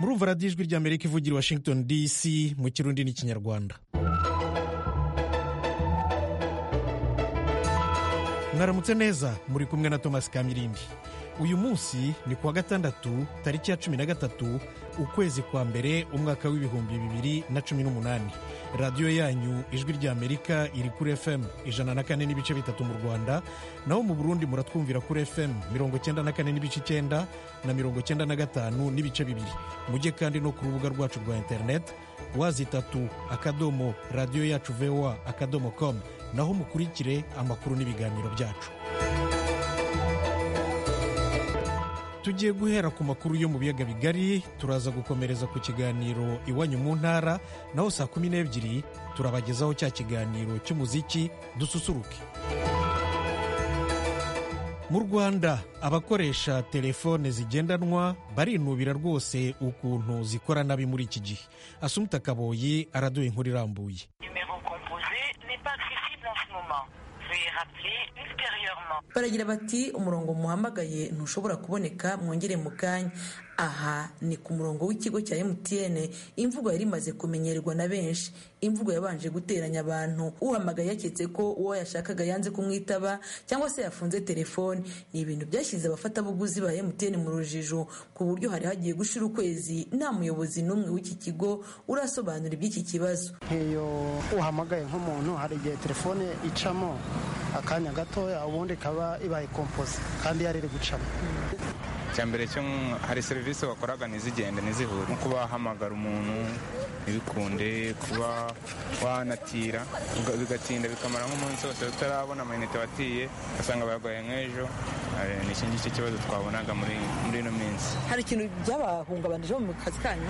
murumva radiyo ijwi ry'amerika ivugira washington dc mu kirundi n'ikinyarwanda mwaramutse neza muri kumwe na thomas kamirindi uyu munsi ni kuwa gatandatu tariki ya cumi na gatatu ukwezi kwa mbere umwaka w'ibihumbi bibiri na cumi n'umunani radiyo yanyu ijwi ry'amerika iri kuri fm ijana na kane n'ibice bitatu mu rwanda naho mu burundi muratwumvira kuri fm mirongo cyenda na kane n'ibice icyenda na mirongo cyenda na gatanu n'ibice bibiri mujye kandi no ku rubuga rwacu rwa interineti wazi itatu akadomo radiyo yacu voa akadomo com naho mukurikire amakuru n'ibiganiro byacu tugiye guhera ku makuru yo mu biyaga bigari turaza gukomereza ku kiganiro iwanyu mu ntara naho saa kumi n'ebyiri turabagezaho cya kiganiro cy'umuziki dususuruke mu rwanda abakoresha telefone zigendanwa barinubira rwose ukuntu zikora nabi muri iki gihe asumuta kaboyi araduha inkuru irambuye baragira bati umurongo muhamagaye ntushobora kuboneka mwongere mu kanya aha ni ku murongo w'ikigo cya emutiyene imvugo yari imaze kumenyerwa na benshi imvugo yabanje guteranya abantu uhamagaye yaketse ko uwo yashakaga yanze kumwitaba cyangwa se yafunze telefoni ni ibintu byashyize abafatabuguzi ba emutiyene mu rujijo ku buryo hari hagiye gushira ukwezi nta muyobozi n'umwe w'iki kigo urasobanura iby'iki kibazo nk'iyo uhamagaye nk'umuntu hari igihe telefone icamo akanya gatoya ubundi ikaba ibaye kompoze kandi yari iri gucamo mbere cyo hari serivisi wakoraga ntizigende ntizihure nko kuba wahamagara umuntu ntibikunde kuba wanatira bigatinda bikamara nk'umunsi wose utarabona amayinite watiye ugasanga bayagoye nk'ejo ni iki ngiki kibazo twabonaga muri ino minsi hari ikintu byabahungabanije mu kazi kanyu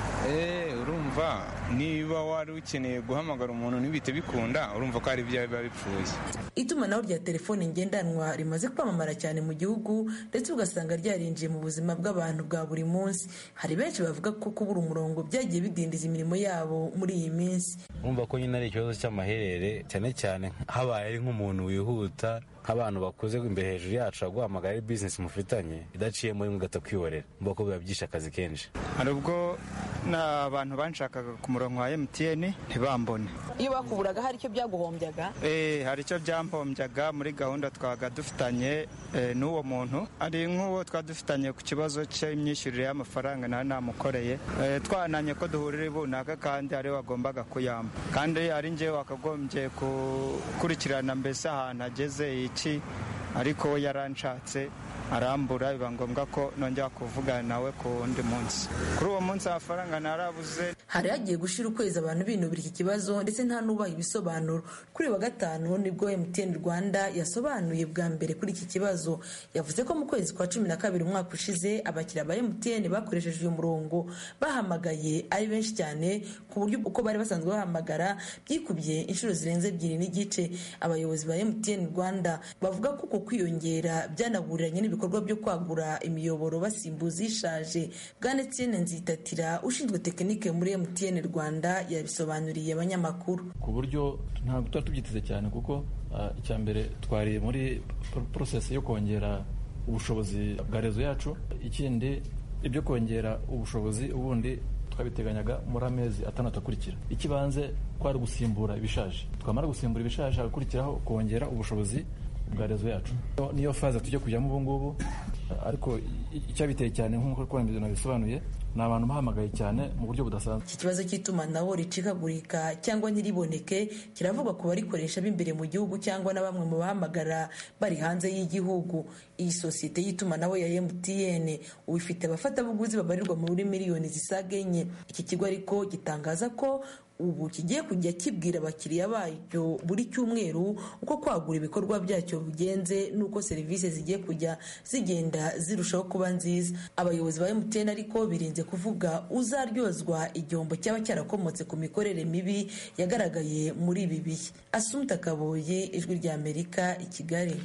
urumva niba wari ukeneye guhamagara umuntu ntibite bikunda urumva ko hari ibyawe biba bipfuye itumanaho rya telefone ngendanwa rimaze kwamamara cyane mu gihugu ndetse ugasanga ryarinjiye mu buzima bw'abantu bwa buri munsi hari benshi bavuga ko kubura umurongo byagiye bidindiza imirimo yabo muri iyi minsi urumva ko nyine ari ikibazo cy'amaherere cyane cyane habaye ari nk'umuntu wihuta nk'abantu bakuze imbere hejuru yacu aguhamagara ari bizinesi mufitanye idaciyemo rimwe ugahita kwihorera mbona ko biba byishe akazi kenshi hari ubwo n'abantu banshakaga ku murongo wa emutiyeni ntibambone iyo bakuburaga hari icyo byaguhombyaga eh hari icyo byampombyaga muri gahunda twaga dufitanye n'uwo muntu ari nk'uwo twaba dufitanye ku kibazo cy'imyishyurire y'amafaranga nawe namukoreye twananye ko duhurira ibunaka kandi ariwe wagombaga kuyamba kandi ari njyewe wakagombye gukurikirana mbese ahantu ageze iki ariko we yaranshatse arambura biba ngombwa ko nongera kuvugana nawe ku wundi munsi kuri uwo munsi amafaranga narabuze hari hagiye gushira ukwezi abantu binubira iki kibazo ndetse nta n'ubaha ibisobanuro kuri wa gatanu nibwo MTN Rwanda yasobanuye bwa mbere kuri iki kibazo yavuze ko mu kwezi kwa cumi na kabiri umwaka ushize abakiriya ba MTN bakoresheje uyu murongo bahamagaye ari benshi cyane ku buryo uko bari basanzwe bahamagara byikubye inshuro zirenze ebyiri n'igice abayobozi ba MTN Rwanda bavuga ko uko kwiyongera byanahuriranye n'ibikorwa byo kwagura imiyoboro basimbuza ishaje bwana Etienne Nzitatira ushinzwe tekinike muri MTN Rwanda yabisobanuriye abanyamakuru ku buryo ntabwo tuba tubyiteze cyane kuko icya mbere twari muri porosesi yo kongera ubushobozi bwa rezo yacu ikindi ibyo kongera ubushobozi ubundi twabiteganyaga muri amezi atandatu akurikira ikibanze kwari gusimbura ibishaje twamara gusimbura ibishaje hagakurikiraho kongera ubushobozi bwa rezo yacu niyo faze tujya kujyamo ubu ngubu ariko icyabiteye cyane nk'uko nabisobanuye ni abantu bahamagaye cyane mu buryo budasanzwe iki kibazo cy'itumanaho ricikagurika cyangwa ntiriboneke kiravugwa ku barikoresha b'imbere mu gihugu cyangwa na bamwe mu bahamagara bari hanze y'igihugu iyi sosiyete y'itumanaho ya MTN ubu ifite abafatabuguzi babarirwa muri miliyoni zisaga enye iki kigo ariko gitangaza ko ubu kigiye kujya kibwira abakiriya bacyo buri cyumweru uko kwagura ibikorwa byacyo bigenze n'uko serivisi zigiye kujya zigenda zirushaho kuba nziza abayobozi ba MTN ariko birinze kuvuga uzaryozwa igihombo cyaba cyarakomotse ku mikorere mibi yagaragaye muri ibi bihe asumta kaboye ijwi rya amerika i kigali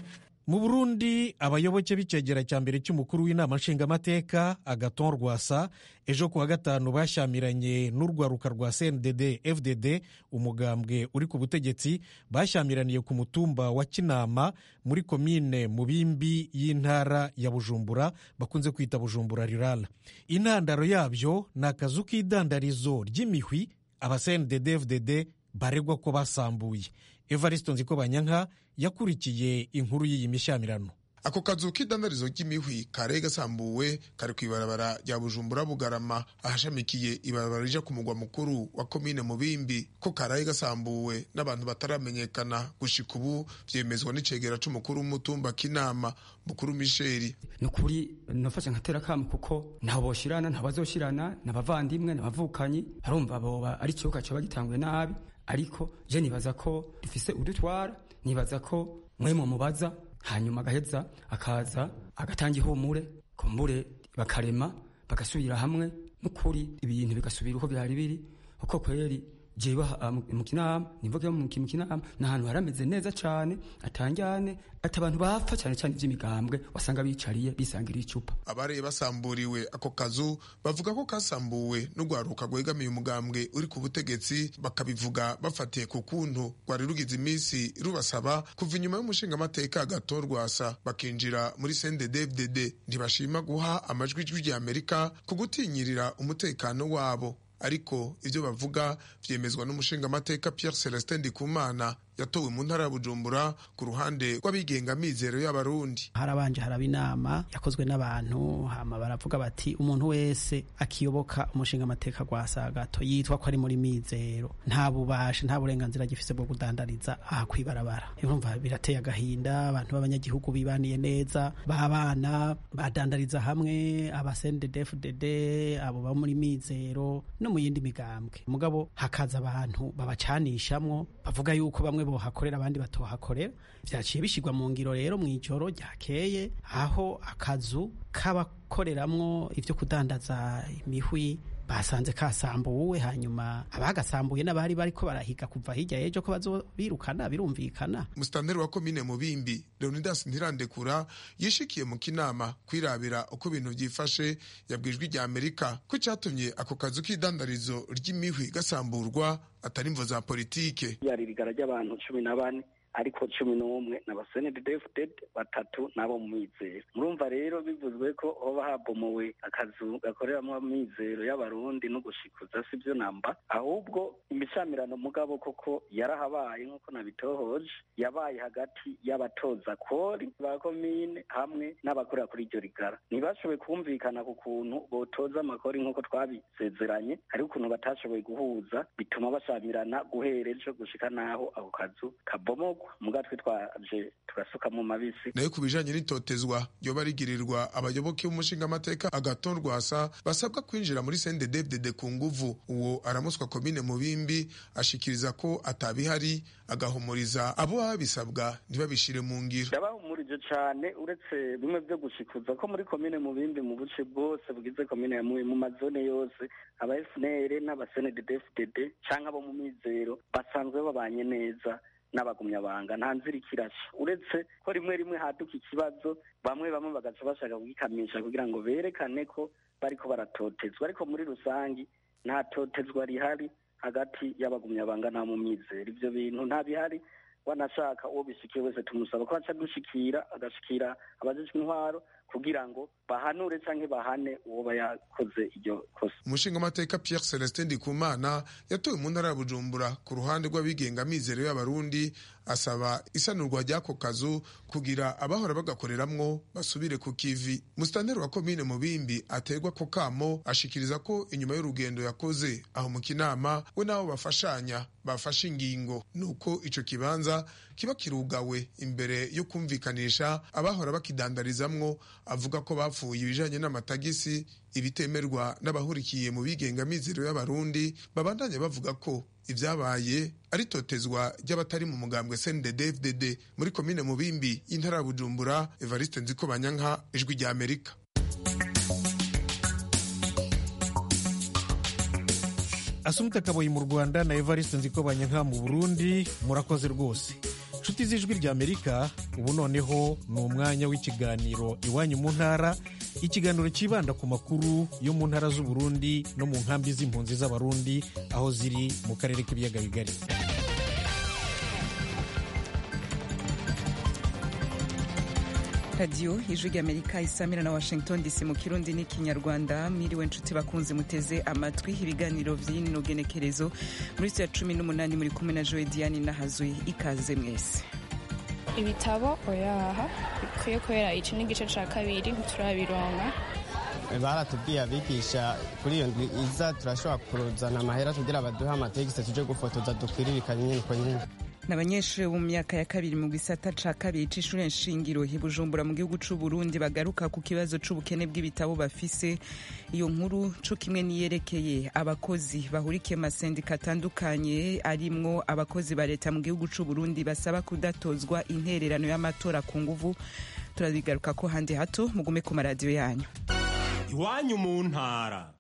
mu burundi abayoboke b'icyegera cya mbere cy'umukuru w'inama nshingamateka agaton rwasa ejo kuwa gatanu bashyamiranye n'urwaruka rwa cndd fdd umugambwe uri ku butegetsi bashyamiraniye ku mutumba wa kinama muri komine mubimbi y'intara ya bujumbura bakunze kwita bujumbura rirala intandaro yabyo ni akazu k'idandarizo ry'imihwi aba cndd fdd baregwa ko basambuye evariste nzikobanyanka yakurikiye inkuru y'iyi mishyamirano ako kazu k'idandarizo ry'imihwi karaye gasambuwe kari ku ibarabara rya bujumbura bugarama ahashamikiye ibarabara rija ku mugwa mukuru wa komine mubimbi ko karaye gasambuwe n'abantu bataramenyekana gushika ubu vyemezwa n'icegera c'umukuru w'umutumba k'inama mukuru misheri ni ukuri nafashe nkatera kamo kuko ntaho boshirana ntaho bazoshirana n'abavandimwe n'abavukanyi barumva boba ari ikibuga coba gitanguye nabi ariko je nibaza ko dufise udutwara nibaza ko mwe mubaza hanyuma agaheza akaza agatanga ihumure kumbure bakarema bagasubira hamwe n'ukuri ibintu bigasubira uko byari biri kuko kweri jewe mu kinama nivuge mu kinama ni ahantu harameze neza cane atanjyane ati abantu bapfa cyane cyane iby'imigambwe wasanga bicariye bisangira icupa abareye basamburiwe ako kazu bavuga ko kasambuwe n'urwaruka rwegamiye umugambwe uri ku butegetsi bakabivuga bafatiye ku kuntu rwari rugize iminsi rubasaba kuva inyuma y'umushingamateka gato rwasa bakinjira muri sendedevdede ntibashima guha amajwi ijwi rya amerika ku gutinyirira umutekano wabo ariko ibyo bavuga byemezwa n'umushingamateka Pierre Celestin Ndikumana yatowe mu ntara ya Bujumbura ku ruhande rw'abigenga mizero y'abarundi harabanje haraba inama yakozwe n'abantu hama baravuga bati umuntu wese akiyoboka umushinga amateka gwa sagato yitwa ko ari muri mizero nta bubasha nta burenganzira gifise bwo kudandariza aha kwibarabara urumva birateye agahinda abantu b'abanyagihugu bibaniye neza babana badandariza hamwe abasendedefdd abo ba muri mizero no mu yindi migambwe mugabo hakaza abantu babacanishamwo bavuga yuko bamwe bohakorera abandi batohakorera vyaciye bishirwa mu ngiro rero mw'ijoro ryakeye aho akazu k'abakoreramwo ivyo kudandaza imihwi basanze kasambuwe hanyuma abagasambuye n'abari bariko barahiga kuva hirya y'ejo ko bazobirukana birumvikana musitanteri wa komine mubimbi leonidas ntirandekura yishikiye mu kinama kwirabira uko ibintu vyifashe yabwijwe rya amerika ko icatumye ako kazu k'idandarizo ry'imihwi gasamburwa atari imvo za politike yaririgara ry'abantu cumi na bane ariko cumi n'umwe ni abasenedefuded batatu n'abo mu mizero murumva rero bivuzwe ko hoba habomowe akazu gakoreramo amizero y'abarundi no gushikuza si byo namba ahubwo imishamirano mugabo koko yarahabaye nk'uko nabitohoje yabaye hagati y'abatoza kori ba komine hamwe n'abakorera kuri iryo rigara ntibashoboye kumvikana ku kuntu botoza amakori nk'uko twabisezeranye hari ukuntu batashoboye guhuza bituma bashamirana guhera ejo gushika n'aho ako kazu kabomogwa muga twitwaje turasuka mu mabisi nayo ku bijanye n'itotezwa ryoba rigirirwa abayoboke b'umushingamateka agaton rwasa basabwa kwinjira muri sendedevdede ku nguvu uwo aramuswa komine mubimbi ashikiriza ko atabihari agahumuriza abo baba bisabwa ntibabishire mu ngiro ndabahumurije cane uretse bimwe vyo gushikuza ko muri komine mubimbi mu buce bwose bugize komine ya mubi mu mazone yose aba fnr n'abasenedefdd canke abo mu mizero basanzwe babanye neza n'abagumyabanga nta nzira ikirasha uretse ko rimwe rimwe haduka ikibazo bamwe bamwe bagaca bashaka kugikamisha kugira ngo berekane ko bariko baratotezwa ariko muri rusangi nta totezwa rihari hagati y'abagumyabanga nta mu mizero ivyo bintu nta bihari wanashaka uwo bishikiye wese tumusaba ko aca dushikira agashikira abajejwe intwaro kugira ngo bahanure canke bahane uwo yakoze iryo kosa umushingamateka Pierre Celestin Ndikumana yatowe mu ntara ya Bujumbura ku ruhande rw'abigenga mizero y'abarundi asaba isanurwa ry'ako kazu kugira abahora bagakoreramwo basubire ku kivi musitanteri wa komine mubimbi aterwa ko kamo ashikiriza ko inyuma y'urugendo yakoze aho mu kinama we n'abo bafashanya bafashe ingingo nuko ico kibanza kiba kirugawe imbere yo kumvikanisha abahora bakidandarizamwo avuga ko bapfuye ibijanye n'amatagisi ibitemerwa n'abahurikiye mu bigenga mizero y'abarundi babandanya bavuga ko ibyabaye ari totezwa ry'abatari mu mugambwe CNDD-FDD muri komine Mubimbi y'intara ya Bujumbura Evariste Nzikobanyanka ijwi rya Amerika asumita kaboyi mu rwanda na evariste nzikobanyanka mu burundi murakoze rwose nshuti z'ijwi ry'amerika ubu noneho ni umwanya w'ikiganiro iwanyu mu ntara ikiganiro cyibanda ku makuru yo mu ntara z'uburundi no mu nkambi z'impunzi z'abarundi aho ziri mu karere k'ibiyaga bigari radiyo ijwi ry'amerika isamira na washington dc mu kirundi n'ikinyarwanda mwiriwe nshuti bakunze muteze amatwi ibiganiro by'ino genekerezo muri ya cumi n'umunani muri kumwe na joe diane n'ahazwi ikaze mwese ibitabo oyaha bikwiye kubera iki n'igice cya kabiri ntiturabironka baratubwiye abigisha kuri iyo ndwi iza turashobora kuruzana amahera kugira baduhe amategisi tuje gufotoza dukwiririkanye nyine uko nyine ni abanyeshuri bo mu myaka ya kabiri mu gisata ca kabiri c'ishure nshingiro i bujumbura mu gihugu c'u burundi bagaruka ku kibazo c'ubukene bw'ibitabo bafise iyo nkuru co kimwe niyerekeye abakozi bahurikiye mu masendika atandukanye arimwo abakozi ba leta mu gihugu c'u burundi basaba kudatozwa intererano y'amatora ku nguvu turabigaruka ko handi hato mugume ku maradiyo yanyu iwanyu mu ntara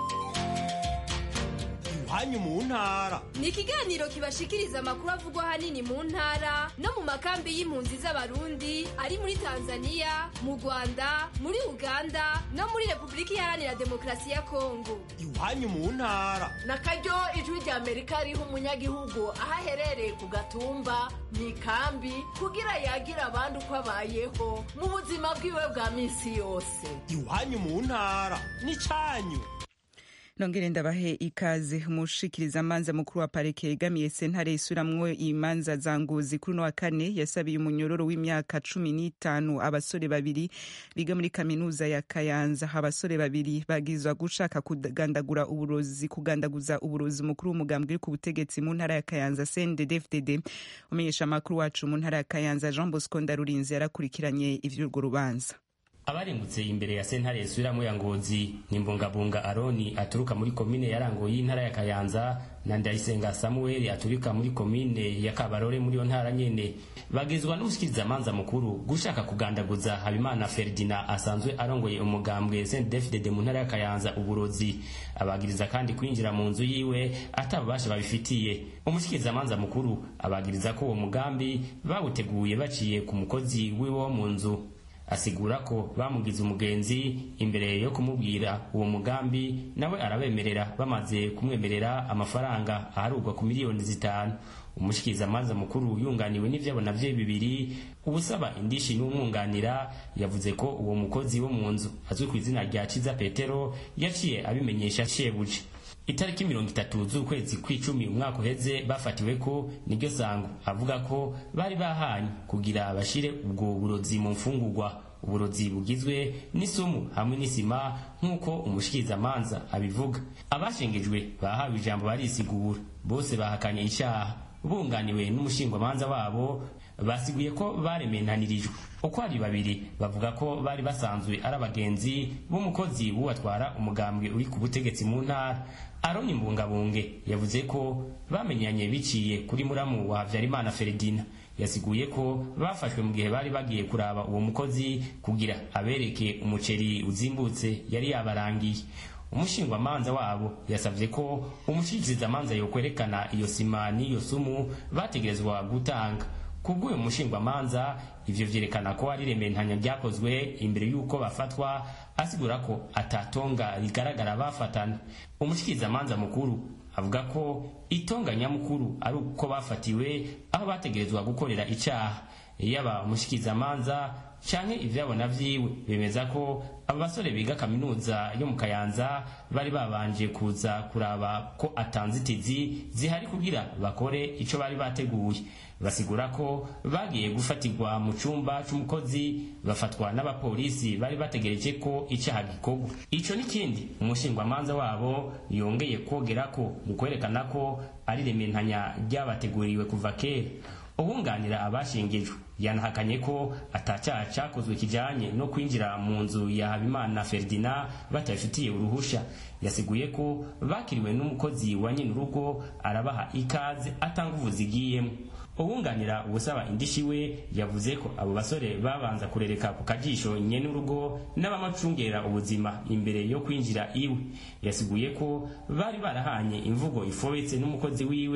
iwanyu mu ntara ni ikiganiro kibashikiriza amakuru avugwa ahanini mu ntara no mu makambi y'impunzi z'abarundi ari muri tanzania mu rwanda muri uganda no muri repubulika iharanira demokarasi ya kongo iwanyu mu ntara na karyo ijwi rya amerika riha umunyagihugu aho aherereye ku gatumba mu ikambi kugira yagira abandi uko abayeho mu buzima bwiwe bwa minsi yose iwanyu mu ntara ni cyanyu nongere ndabahe ikaze umushikiriza amanza mukuru wa parike yegamiye sentare isuramwo imanza za ngozi kuri uno wa kane yasabiye umunyororo w'imyaka cumi n'itanu abasore babiri biga muri kaminuza ya kayanza abasore babiri bagizwa gushaka kugandagura uburozi kugandaguza uburozi mukuru w'umugambwe uri ku butegetsi mu ntara ya kayanza cndd umenyesha amakuru wacu mu ntara ya kayanza jean bosco ndarurinzi yarakurikiranye ivy'urwo rubanza abarengutse imbere ya sentare yasubiramo ya ngozi ni mbungabunga aroni aturuka muri komine ya rango y'intara ya kayanza na ndayisenga samuel aturuka muri komine ya kabarore muri iyo ntara nyene bagizwa n'umushikirizamanza mukuru gushaka kugandaguza habimana ferdina asanzwe arongoye umugambwe sndfdd mu ntara ya kayanza uburozi abagiriza kandi kwinjira mu nzu yiwe atabubasha babifitiye umushikirizamanza mukuru abagiriza ko uwo mugambi bawuteguye baciye ku mukozi wiwe wo mu nzu asigura ko bamugize umugenzi imbere yo kumubwira uwo mugambi nawe arabemerera bamaze kumwemerera amafaranga aharugwa ku miliyoni zitanu umushikirizamanza mukuru yunganiwe n'ivyabona vye bibiri ubusaba indishi n'umwunganira yavuze ko uwo mukozi wo mu nzu azwi ku izina rya ciza petero yaciye abimenyesha shebuje itariki mirongo itatu z'ukwezi kw'icumi umwaka uheze bafatiwe ko niryo sango avuga ko bari bahanye kugira bashire ubwo burozi mu mfungurwa uburozi bugizwe n'isumu hamwe n'isima nk'uko umushikirizamanza abivuga abashengejwe bahawe ijambo barisigura bose bahakanye icyaha bunganiwe n'umushingwamanza wabo basiguye ko barementanirijwe uko ari babiri bavuga ko bari basanzwe ari abagenzi b'umukozi w'uwatwara umugambwe uri ku butegetsi mu ntara aroni mbungabunge yavuze ko bamenyanye biciye kuri muramu wa habyarimana feredina yasiguye ko bafashwe mu gihe bari bagiye kuraba uwo mukozi kugira abereke umuceri uzimbutse yari yabarangiye umushingwamanza wabo yasabye ko umushikirizamanza yokwerekana iyo sima n'iyo sumu bategerezwa gutanga kubw'uyu mushingwamanza ivyo vyerekana ko ari rementanya ryakozwe imbere y'uko bafatwa asigura ko atatonga rigaragara bafatana umushikirizamanza mukuru avuga ko itonga nyamukuru ari uko bafatiwe aho bategerezwa gukorera icaha yaba umushikirizamanza canke ivyabona vyiwe bemeza ko abo basore biga kaminuza yo mu kayanza bari babanje kuza kuraba ko atanzitizi zihari kugira bakore ico bari bateguye basigura ko bagiye gufatirwa mu cumba c'umukozi bafatwa n'abapolisi bari bategereje ko icaha gikorwa ico n'ikindi umushingwamanza wabo yongeye kogerako mu kwerekana ko ari rementanya ryabateguriwe kuva kera uwunganira abashingijwe yanahakanye ko atacyaha cyakozwe kijanye no kwinjira mu nzu ya habimana ferdina batabifitiye uruhusha yasiguye ko bakiriwe n'umukozi wa nyine urugo arabaha ikaze atanga uvuzi igiyemo uwunganira ubusaba indishi we yavuze ko abo basore babanza kurereka ku kajisho nyene urugo n'abamacungera ubuzima imbere yo kwinjira iwe yasiguye ko bari barahanye imvugo ifobetse n'umukozi wiwe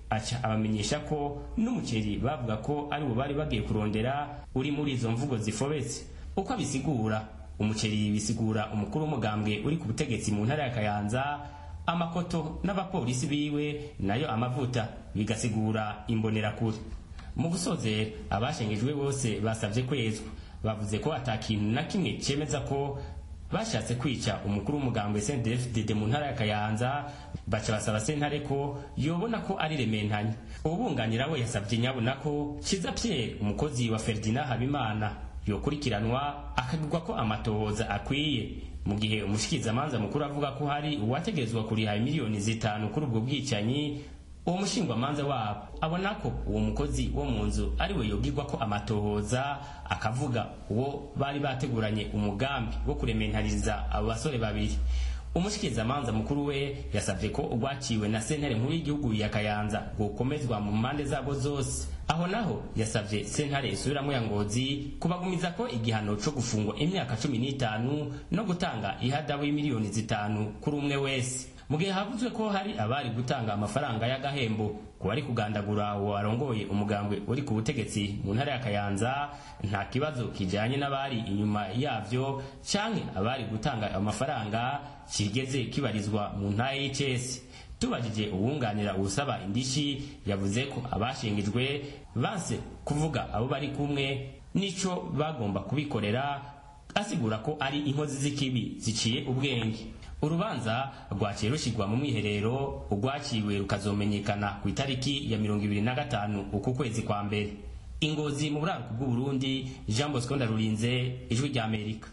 aca abamenyesha ko n'umuceri bavuga ko ari wo bari bagiye kurondera uri muri izo mvugo zifobetse uko abisigura umuceri bisigura umukuru w'umugambwe uri ku butegetsi mu ntara ya kayanza amakoto n'abapolisi biwe nayo amavuta bigasigura imbonerakure mu gusozera abashengejwe bose basabye kwezwa bavuze ko atakintu na kimwe cyemeza ko bashatse kwica umukuru w'umugambwe CNDD-FDD mu ntara ya Kayanza baca basaba sentare ko yobona ko ari rementanya ubunganira we yasabye nyabona ko Kiza Pierre umukozi wa Ferdinand Habimana yokurikiranwa akagirwa ko amatohoza akwiye mu gihe umushikirizamanza mukuru avuga ko hari uwategezwa kuriha miliyoni zitanu kuri ubwo bwicanyi uwo mushingwamanza wabo abona ko uwo mukozi wo mu nzu ari we yogirwa ko amatohoza akavuga uwo bari bateguranye umugambi wo kurementariza abo basore babiri umushikirizamanza mukuru we yasabye ko urwaciwe na sentare nkuru y'igihugu ya kayanza gukomezwa mu mpande zabo zose aho naho yasabye sentare isubiramo ya ngozi kubagumiza ko igihano co gufungwa imyaka cumi n'itanu no gutanga ihadabu y'imiliyoni zitanu kuri umwe wese mu gihe havuzwe ko hari abari gutanga amafaranga y'agahembo ku bari kugandagura uwo warongoye umugambwe uri ku butegetsi mu ntara ya kayanza nta kibazo kijanye n'abari inyuma yavyo canke abari gutanga amafaranga kigeze kibarizwa mu ntara y'icesi tubajije uwunganira uwusaba indishi yavuze ko abashingijwe banse kuvuga abo bari kumwe n'ico bagomba kubikorera asigura ko ari inkozi z'ikibi ziciye ubwenge urubanza rwaciye rushyirwa mu mwiherero urwaciwe rukazomenyekana ku itariki ya mirongo ibiri na gatanu uku kwezi kwa mbere ingozi mu buraruko bw'uburundi jean bosco ndarurinze ijwi ry'amerika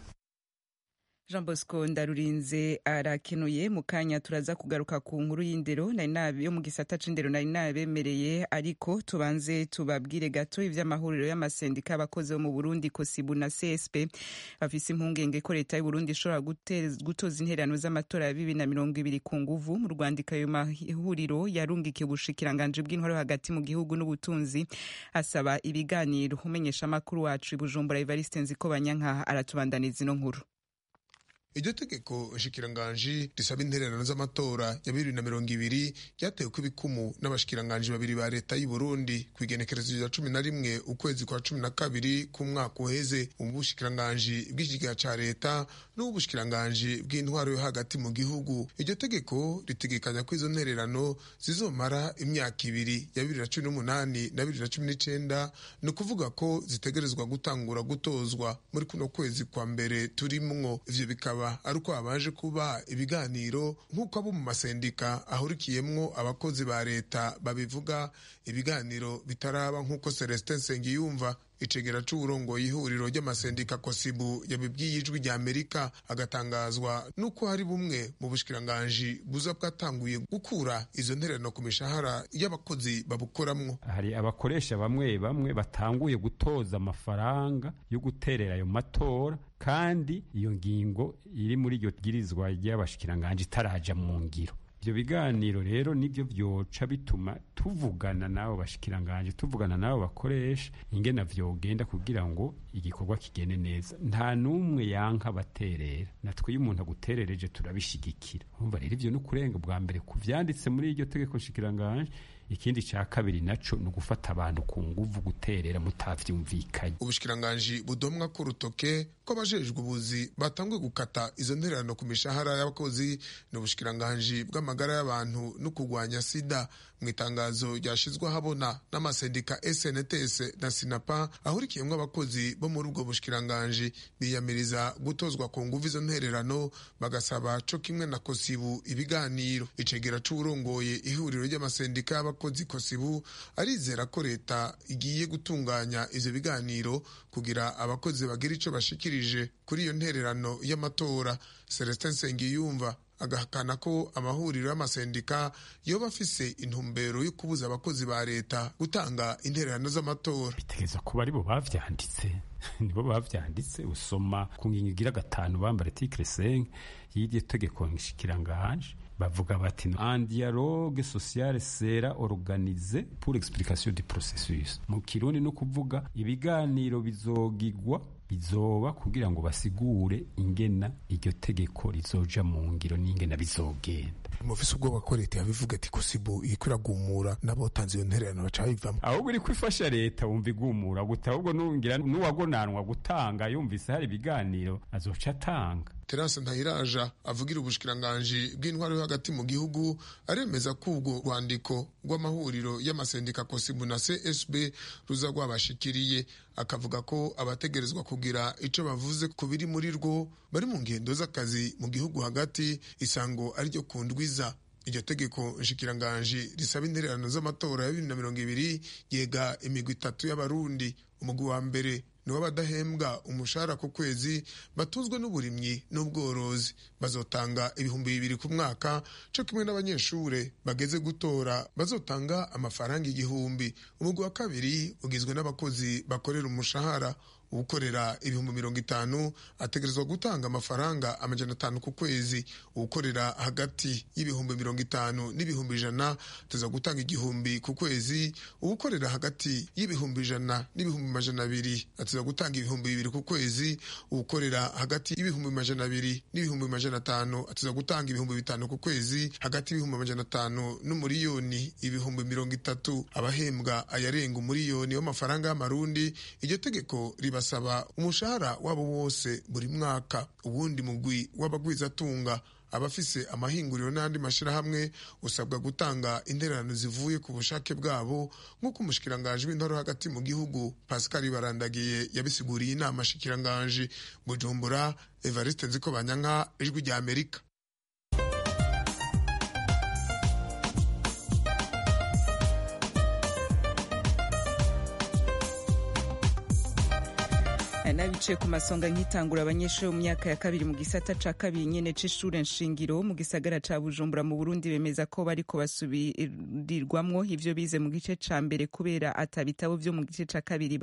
jean bosco ndarurinze arakenuye mu kanya turaza kugaruka ku nkuru y'indero yo mu gisata c'indero nari nabemereye ariko tubanze tubabwire gato ivy'amahuriro y'amasendika y'abakozi bo mu burundi kosibu na csp bafise impungenge ko leta y'uburundi ishobora gutoza intererano z'amatora ya bibiri na mirongo ibiri ku nguvu mu rwandiko ayo mahuriro yarungikiye ubushikiranganji bw'intwaro hagati mu gihugu n'ubutunzi asaba ibiganiro umenyesha amakuru wacu i bujumbura evariste nziko banyanka aratubandaniza ino nkuru iryo tegeko nshikiranganji risaba intererano z'amatora ya bibiri na mirongo ibiri ryatewe ko ibikumu n'abashikiranganji babiri ba leta y'u Burundi ku igenekerezo rya cumi na rimwe ukwezi kwa cumi na kabiri k'umwaka uheze ubushikiranganji bw'ikigega ca leta n'ubushikiranganji bw'intwaro yo hagati mu gihugu iryo tegeko ritegekanya ko izo ntererano zizomara imyaka ibiri ya bibiri na cumi n'umunani na bibiri na cumi n'icenda ni ukuvuga ko zitegerezwa gutangura gutozwa muri kuno kwezi kwa mbere turimwo ivyo bikaba ari uko habaje kuba ibiganiro nk'uko abo mu masendika ahurikiyemwo abakozi ba leta babivuga ibiganiro bitaraba nk'uko celestin nsengiyumva icegera c'uburongoye ihuriro ry'amasendika kosibu yabibwiye ijwi rya amerika agatangazwa n'uko hari bumwe mu bushikiranganji buza bwatanguye gukura izo ntererano ku mishahara y'abakozi babukoramwo hari abakoresha bamwe bamwe batanguye gutoza amafaranga yo guterera ayo matora kandi iyo ngingo iri muri iryo bwirizwa ry'abashikiranganji itaraja mu ngiro ibyo biganiro rero nibyo byoca bituma tuvugana n'abo bashikiranganje tuvugana n'abo bakoresha ingena vyogenda kugira ngo igikorwa kigende neza nta n'umwe yanka baterera natwe iyo umuntu aguterereje turabishigikira umva rero ivyo n'ukurenga bwa mbere ku vyanditse muri iryo tegeko nshikiranganje ikindi ca kabiri naco ni ugufata abantu ku nguvu guterera mutavyumvikanye ubushikiranganji budomwa ku rutoke ko abajejwe ubuzi batanguye gukata izo ntererano ku mishahara y'abakozi ni ubushikiranganji bw'amagara y'abantu no kurwanya sida mu itangazo ryashizwe ahabona n'amasendika snts na sinapa ahurikiyemwo abakozi bo muri ubwo bushikiranganji biyamiriza gutozwa ku nguvu izo ntererano bagasaba co kimwe na kosibu ibiganiro icegera c'uwurongoye ihuriro ry'amasendika y'abakozi kosibu arizera ko leta igiye gutunganya ivyo biganiro kugira abakozi bagira ico bashikirije kuri iyo ntererano y'amatora celestin nsengiyumva agahakana ko amahuriro y'amasendika yoba afise intumbero yo kubuza abakozi ba leta gutanga intererano z'amatora bitegereza kuba aribo bavyanditse nibo bavyanditse usoma ku ngingo igira gatanu bambara article 5 y'iryo tegeko nshikiranganje bavuga bati un dialogue social sera organisé pour explication du processus mu kirundi no kuvuga ibiganiro bizogigwa izoba kugira ngo basigure ingena iryo tegeko rizoja mu ngiro n'ingena bizogenda mufise ubwoba ko leta yabivuga ati kusibu iriko iragumura n'abotanze iyo ntererano baca bivamo ahubwo iri kwifasha leta wumva igumura guta ahubwo nungira n'uwagonanwa gutanga yumvise hari ibiganiro azoca atanga terase ntayiraja avugira ubushikiranganji bw'intwaro yo hagati mu gihugu aremeza ko ubwo rwandiko rw'amahuriro y'amasendika kosibu na csb ruza rwabashikiriye akavuga ko abategerezwa kugira ico bavuze ku biri muri rwo bari mu ngendo z'akazi mu gihugu hagati isango ariryo ku ndwiza iryo tegeko nshikiranganji risaba intererano z'amatora ya bibiri na mirongo ibiri yega imigwi itatu y'abarundi umugwi wa mbere nibo badahembwa umushahara ku kwezi batuzwe n'uburimyi n'ubworozi bazotanga ibihumbi bibiri ku mwaka cyo kimwe n'abanyeshure bageze gutora bazotanga amafaranga igihumbi umugwi wa kabiri ugizwe n'abakozi bakorera umushahara uwukorera ibihumbi mirongo itanu ategerezwa gutanga amafaranga amajana atanu ku kwezi uwukorera hagati y'ibihumbi mirongo itanu n'ibihumbi ijana ateza gutanga igihumbi ku kwezi uwukorera hagati y'ibihumbi ijana n'ibihumbi majana abiri ateza gutanga ibihumbi bibiri ku kwezi uwukorera hagati y'ibihumbi majana abiri n'ibihumbi majana atanu ateza gutanga ibihumbi bitanu ku kwezi hagati y'ibihumbi majana atanu n'umuriyoni ibihumbi mirongo itatu abahembwa ayarenga umuriyoni w'amafaranga y'amarundi iryo tegeko riba basaba umushahara wabo wose buri mwaka uwundi mugwi w'abagwizatunga abafise amahinguriro n'andi mashyirahamwe usabwa gutanga intererano zivuye ku bushake bwabo nk'uko umushikiranganji w'intoro hagati mu gihugu pascal barandagiye yabisiguriye inama shikiranganji bujumbura evariste nziko banyanka ijwi rya amerika nabicaye ku masonga nkitangura abanyeshuri mu myaka ya kabiri mu gisata ca kabiri nyene c'ishure nshingiro mu gisagara ca bujumbura mu burundi bemeza ko bariko basubirirwamwo ivyo bize mu gice ca mbere kubera ata bitabo vyo mu gice ca kabiri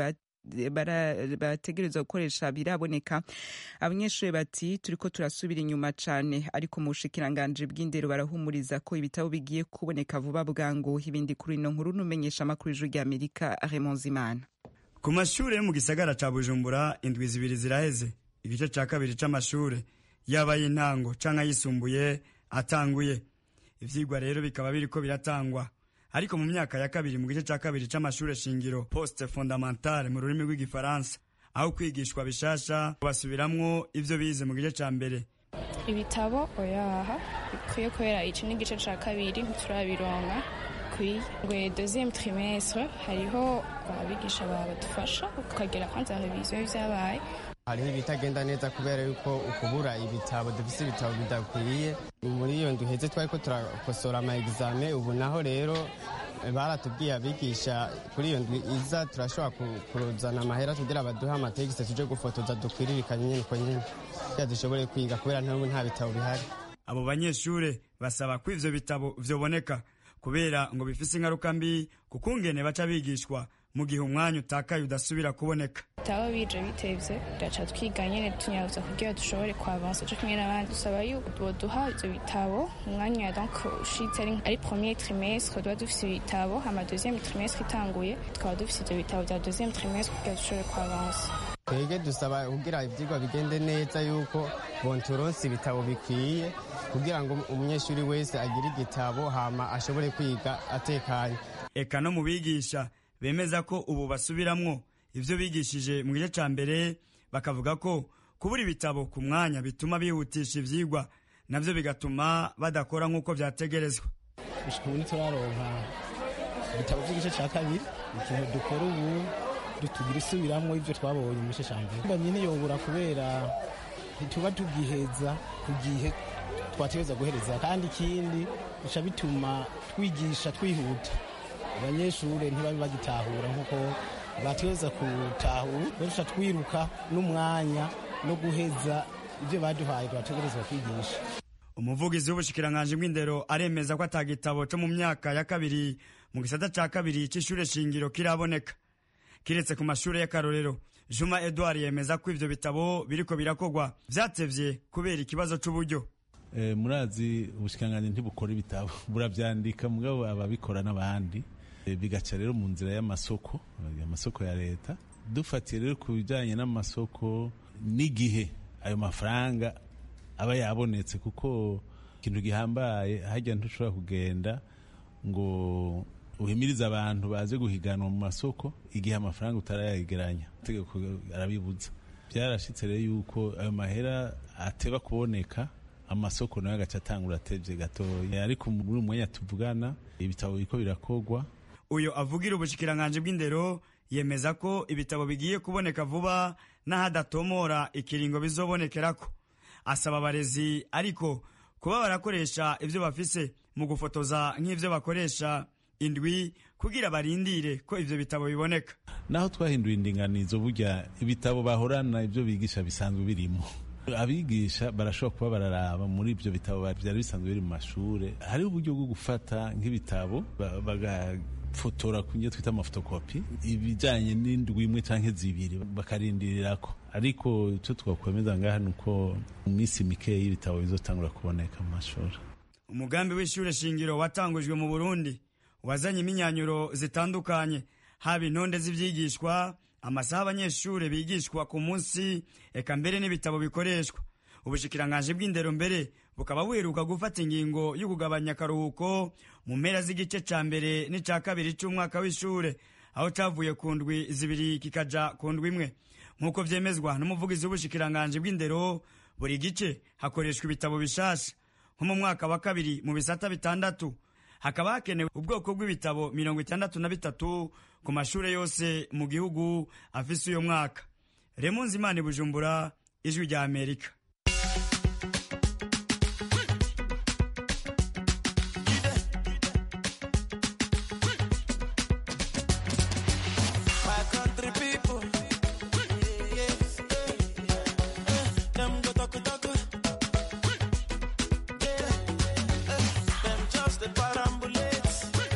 bategerezwa gukoresha biraboneka abanyeshuri bati turiko turasubira inyuma cane ariko mu bushikiranganji bw'indero barahumuriza ko ibitabo bigiye kuboneka vuba bwangu ibindi kuri ino nkuru numenyesha amakuru ijwi rya amerika Raymond Zimana ku mashure yo mu gisagara ca bujumbura indwi zibiri ziraheze igice ca kabiri c'amashure yaba y'intango canke ayisumbuye atanguye ivyigwa rero bikaba biriko biratangwa ariko mu myaka ya kabiri mu gice ca kabiri c'amashure shingiro poste fondamentale mu rurimi rw'igifaransa aho kwigishwa bishasha basubiramwo ivyo bize mu gice ca mbere ibitabo oyaha bikwiye kubera ici n'igice ca kabiri ntiturabironka bikwiye ngo deuxième trimestre hariho abigisha badufasha ukagera kwanza reviziyo y'ivyabaye hariho ibitagenda neza kubera yuko ukubura ibitabo dufise ibitabo bidakwiye muri iyo duheze twariko turakosora ama exame ubu naho rero baratubwiye abigisha kuri iyo ndwi iza turashobora kuruzana amahera kugira baduhe amategisi tuje gufotoza dukwiririkanye nyene uko nyene kugira dushobore kwiga kubera ntubu nta bitabo bihari abo banyeshure basaba ko ivyo bitabo vyoboneka kubera ngo bifise ingaruka mbi kuko ungene baca bigishwa mu gihe umwanya utakaye udasubira kuboneka bitabo bije bitevye turaca twiga nyene tunyaruza kugira dushobore kwavansa co kimwe n'abandi dusaba yuko boduha ivyo bitabo umwanya donc ushitse ari premier trimestre tuba dufise ibitabo hama deuxième trimestre itanguye tukaba dufise ivyo bitabo vya deuxième trimestre kugira dushobore kwavansa twebwe dusaba kugira ivyigwa bigende neza yuko bonturonse ibitabo bikwiye kugira ngo umunyeshuri wese agire igitabo hama ashobore kwiga atekanye eka no mu bigisha bemeza ko ubu basubiramwo ivyo bigishije mu gice ca mbere bakavuga ko kubura ibitabo ku mwanya bituma bihutisha ivyigwa navyo bigatuma badakora nk'uko vyategerezwa gushika ubu ntituraronka ibitabo vy'igice ca kabiri ikintu dukora ubu tugira isubiramwo ivyo twabonye mu gice ca mbere mbanye ntiyobura kubera ntituba tugiheza ku gihe twategereza guhereza kandi ikindi bica bituma twigisha twihuta abanyeshuri ntibabe bagitahura nk'uko bategereza gutahura duca twiruka n'umwanya no guheza ibyo baduhaye bategerezwa kwigisha umuvugizi w'ubushikiranganji bw'indero aremeza ko atagitabo co mu myaka ya kabiri mu gisata ca kabiri c'ishure shingiro kiraboneka kiretse ku mashure y'akarorero juma edward yemeza ko ivyo bitabo biriko birakorwa vyatevye kubera ikibazo c'uburyo murazi ubushikiranganji ntibukora ibitabo buravyandika mugabo ababikora n'abandi bigaca rero mu nzira y'amasoko amasoko ya leta dufatiye rero ku bijyanye n'amasoko n'igihe ayo mafaranga aba yabonetse kuko ikintu gihambaye hajya ntushobora kugenda ngo uhimirize abantu baze guhiganwa mu masoko igihe amafaranga utarayegeranya itegeko arabibuza byarashyitse rero yuko ayo mahera ateba kuboneka amasoko nayo agaca atangura atebye gatoya ariko muri uyu mwanya tuvugana ibitabo biriko birakogwa uyu avugira ubushikiranganje bw'indero yemeza ko ibitabo bigiye kuboneka vuba n'ahadatomora ikiringo bizobonekerako asaba abarezi ariko kuba barakoresha ivyo bafise mu gufotoza nk'ivyo bakoresha indwi kugira barindire ko ivyo bitabo biboneka naho twahinduye indinganizo burya ibitabo bahorana ibyo bigisha bisanzwe birimo abigisha barashobora kuba bararaba muri ibyo bitabo byari bisanzwe biri mu mashuri hariho uburyo bwo gufata nk'ibitabo ba- bagafotora ku byo twita amafotokopi ibijyanye n'indwi imwe cyangwa zibiri bakarindirirako ariko icyo twakwemeza ngaha ni uko mu minsi mikeya y'ibitabo bizotangura kuboneka mu mashuri umugambi w'ishure shingiro watangujwe mu burundi wazanye imyinyanyuro zitandukanye haba intonde z'ivyigishwa amasaha abanyeshure bigishwa ku munsi eka mbere n'ibitabo bikoreshwa ubushikiranganje bw'indero mbere bukaba buheruka gufata ingingo yo kugabanya akaruhuko mu mpera z'igice ca mbere n'ica kabiri c'umwaka w'ishure aho cavuye ku ndwi zibiri kikaja ku ndwi imwe nk'uko vyemezwa n'umuvugizi w'ubushikiranganje bw'indero buri gice hakoreshwa ibitabo bishasha nko mu mwaka wa kabiri mu bisata bitandatu hakaba hakenewe ubwoko bw'ibitabo mirongo itandatu na bitatu ku mashure yose mu gihugu afise uyo mwaka remunzi imana bujumbura ijwi rya amerika My country people, yes, them go talk talk, yeah, them just the parambulate,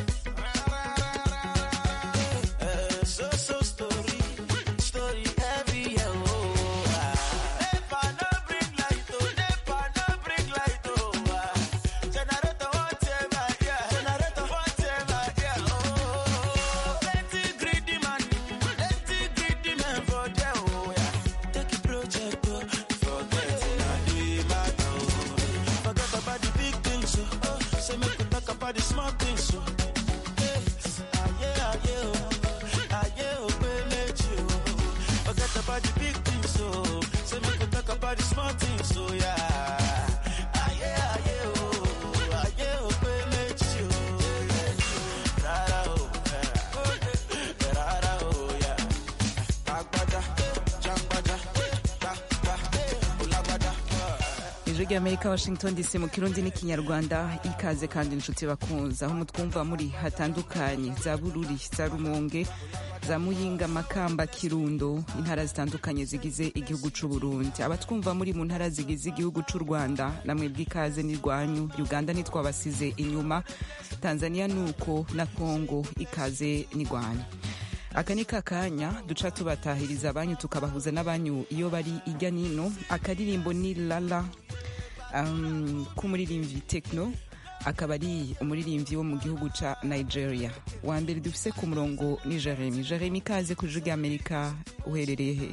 uh, so so story, story heavy, oh. Never no bring light, oh, never no bring light, oh. Generator whatever, yeah, generator whatever, yeah, oh. Plenty greedy man, plenty greedy man for there, oh yeah. Take a project, oh, forget it, now do it matter, oh. Forget about the big things, oh. oh. Say make we talk about the small things, oh. Hey, ah yeah, ah yeah, oh. Ah yeah, oh, pele oh. Forget about the big things, oh. Say make we talk about the small things, oh yeah. Ah yeah, ah yeah, oh. Ah yeah, oh, pele oh. Rara, oh, eh. Rara, oh, yeah. Agbada, jangbada, ba, ba, ulagbada. ijwi ry'amerika washington dc mu kirundi n'ikinyarwanda ikaze kandi inshuti bakunze aho mutwumva muri hatandukanye za bururi za rumonge za muyinga makamba kirundo intara zitandukanye zigize igihugu c'u burundi abatwumva muri mu ntara zigize igihugu c'u rwanda namwe bw'ikaze n'irwanyu uganda nitwabasize inyuma tanzania nuko na kongo ikaze n'irwanyu aka ni kakanya duca tubatahiriza abanyu tukabahuza n'abanyu iyo bari ijya nino akaririmbo ni lala um, k'umuririmbyi tekno akaba ari umuririmbyi wo mu gihugu ca nigeria wa mbere dufise ku murongo ni jeremy jeremy ikaze ku ijwi ry'amerika uherereye he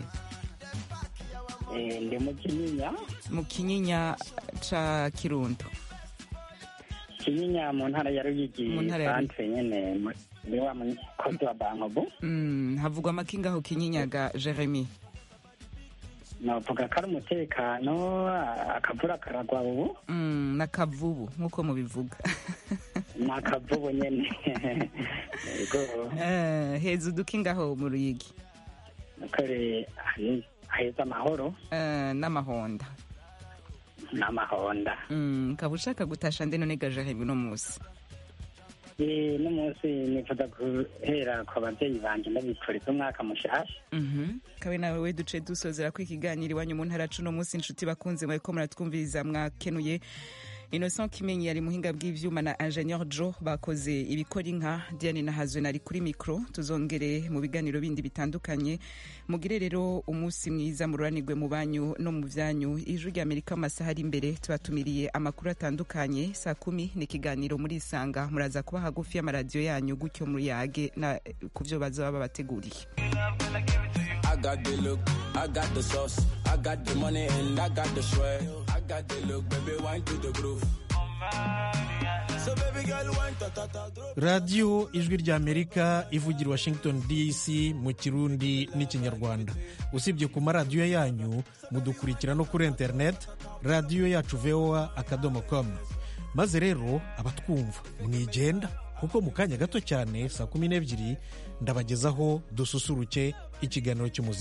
ndi mu kinyinya mu kinyinya ca kirundo kinyinya mu ntara ya ruyigi Mu ntara ya Ruyigi. santre nyene mu- ni wa mukozi wa bankobu mm, havugwa amakinga aho kinyinya jeremy navuga ko ari umutekano akavura karagwa ubu mm, n'akavubu nk'uko mubivuga ni akavubu nyene yego Eh, heza udukingaho mu ruyigi kore heza amahoro Eh, n'amahonda n'amahonda Mm, ukaba ushaka gutasha nde none gajeremy uno munsi Eh, n'umunsi nifuza guhera ku babyeyi banje ndabifuriza umwaka mushasha Mhm. kabe nawe we duce dusozera ko ikiganiro iwanyu mu ntara cuno munsi inshuti bakunze mwariko muratwumviriza mwakenuye innocent kimenyi yari muhinga bw'ivyuma na ingenieur jo bakoze ibikora inka diane nahazwe nari kuri mikro tuzongere mu biganiro bindi bitandukanye mugire rero umunsi mwiza mururanirwe mu banyu no mu vyanyu ijwi rya amerika mu masaha ari imbere tubatumiriye amakuru atandukanye saa kumi ni ikiganiro muri isanga muraza kuba hagufi y'amaradiyo yanyu gutyo muyage na ku vyo bazaba babateguriye Love, will I give it to you? got the look, I got the sauce, I got the money and I got the swag. I got the look, baby, wine to the groove. So baby girl, wine ta ta ta. drop. radiyo ijwi ry'amerika ivugira i washington dc mu kirundi n'ikinyarwanda usibye ku maradiyo yanyu mudukurikira no kuri interineti radiyo yacu voa akadomo komu maze rero abatwumva mwigenda kuko mu kanya gato cyane saa kumi n'ebyiri ndabagezaho dususuruke ikiganiro cy'umuziki